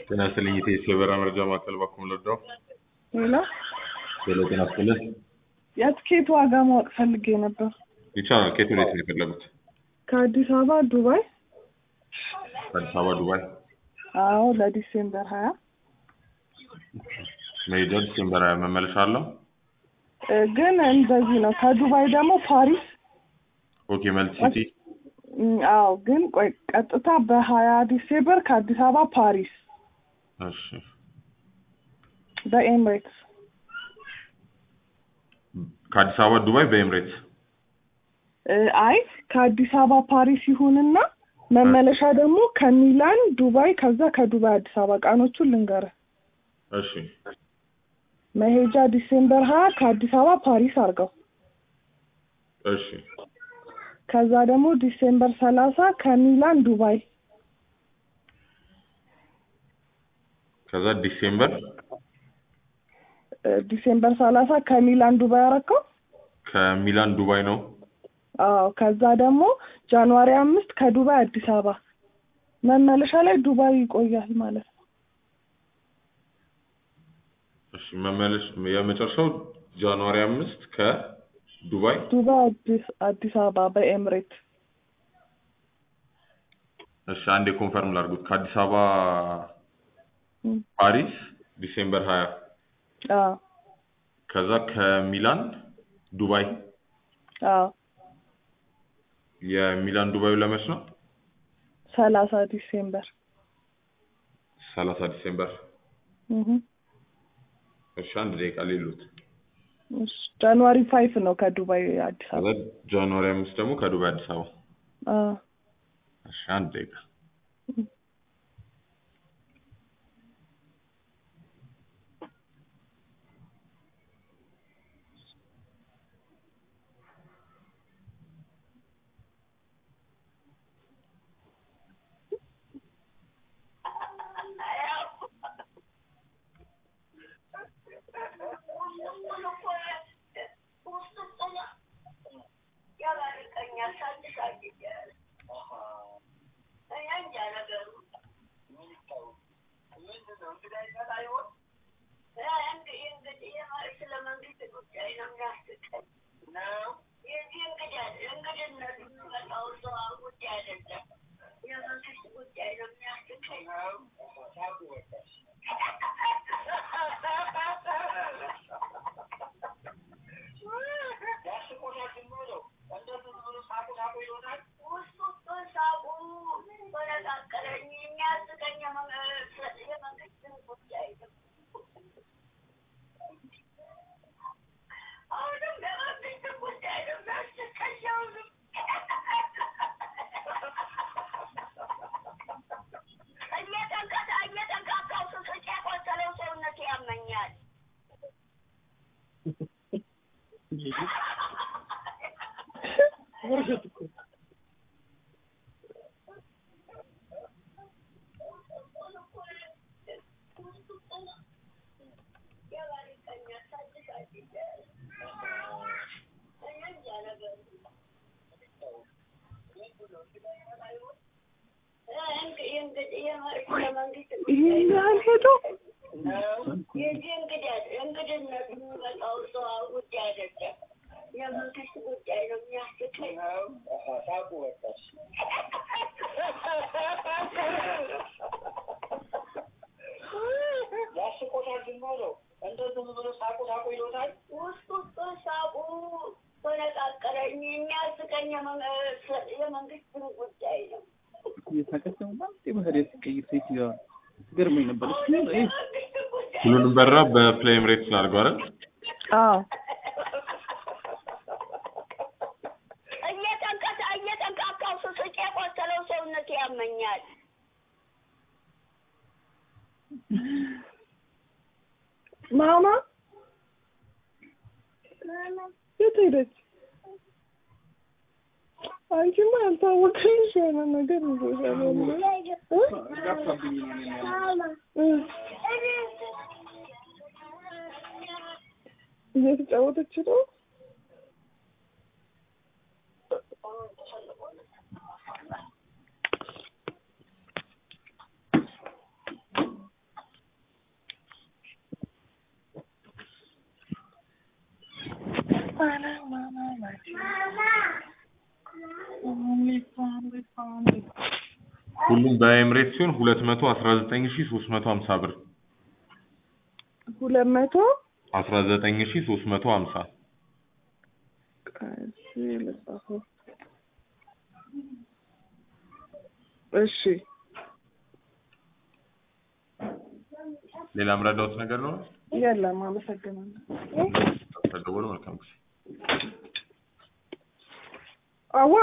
ጤና ይስጥልኝ የኢትዮ የበረራ መረጃ ማዕከል ባኩም ልርዳው? ሌላ ሄሎ ጤና ይስጥልኝ። የትኬት ዋጋ ማወቅ ፈልጌ ነበር። ይቻላል። ከየት ወዴት ነው የፈለጉት? ከአዲስ አበባ ዱባይ። ከአዲስ አበባ ዱባይ አዎ ለዲሴምበር ሀያ መሄጃ ዲሴምበር ሀያ መመለሻ አለው? እ ግን እንደዚህ ነው። ከዱባይ ደግሞ ፓሪስ ኦኬ መልቲ ሲቲ እም፣ አዎ ግን ቆይ ቀጥታ በሀያ ዲሴምበር ከአዲስ አበባ ፓሪስ እሺ በኤምሬትስ ከአዲስ አበባ ዱባይ በኤምሬትስ እ፣ አይ ከአዲስ አበባ ፓሪስ ይሁንና መመለሻ ደግሞ ከሚላን ዱባይ፣ ከዛ ከዱባይ አዲስ አበባ ቀኖቹን ልንገርህ። እሺ መሄጃ ዲሴምበር ሀያ ከአዲስ አበባ ፓሪስ አድርገው። እሺ ከዛ ደግሞ ዲሴምበር ሰላሳ ከሚላን ዱባይ፣ ከዛ ዲሴምበር እ፣ ዲሴምበር ሰላሳ ከሚላን ዱባይ አረከው። ከሚላን ዱባይ ነው። አዎ ከዛ ደግሞ ጃንዋሪ አምስት ከዱባይ አዲስ አበባ መመለሻ ላይ ዱባይ ይቆያል ማለት ነው። እሺ መመለሽ የመጨረሻው ጃንዋሪ አምስት ከዱባይ ዱባይ አዲስ አዲስ አበባ በኤምሬት እሺ አንዴ ኮንፈርም ላድርጉት። ከአዲስ አበባ እም፣ ፓሪስ ዲሴምበር ሀያ አዎ ከዛ ከሚላን ዱባይ አዎ የሚላን ዱባዩ ለመች ነው? ሰላሳ ዲሴምበር ሰላሳ ዲሴምበር እህ እሺ አንድ ደቂቃ ሌሉት። እሺ ጃንዋሪ ፋይፍ ነው ከዱባይ አዲስ ከዛ አበባ ጃንዋሪ አምስት ደግሞ ከዱባይ አዲስ አበባ አዎ እሺ አንድ ደቂቃ ይሄን ያህል ሄዶ ገርሞኝ ነበር። እሱ ይሄ ሁሉንም በረራ በፕሌን ኤምሬትስ አድርገው አይደል? አዎ እየጠንቀሳ እየጠንቃቃው ስስቅ የቆሰለው ሰውነት ያመኛል። ማማ የት ሄደች? አንቺማ ያልታወቀልሽ የሆነ ነገር ይዞሻል። እ? ጋፋብኝ ነው እኔን ያለው። እ። እየተጫወተች ነው። ሁሉም በኤምሬት ሲሆን ሁለት መቶ አስራ ዘጠኝ ሺ ሶስት መቶ ሀምሳ ብር ሁለት መቶ አስራ ዘጠኝ ሺ ሶስት መቶ ሀምሳ እሺ ልጻፈው። እሺ ሌላ ምረዳውት ነገር ነው የለም፣ አመሰግናለሁ። ተደወሉ መልካም ጊዜ አዋ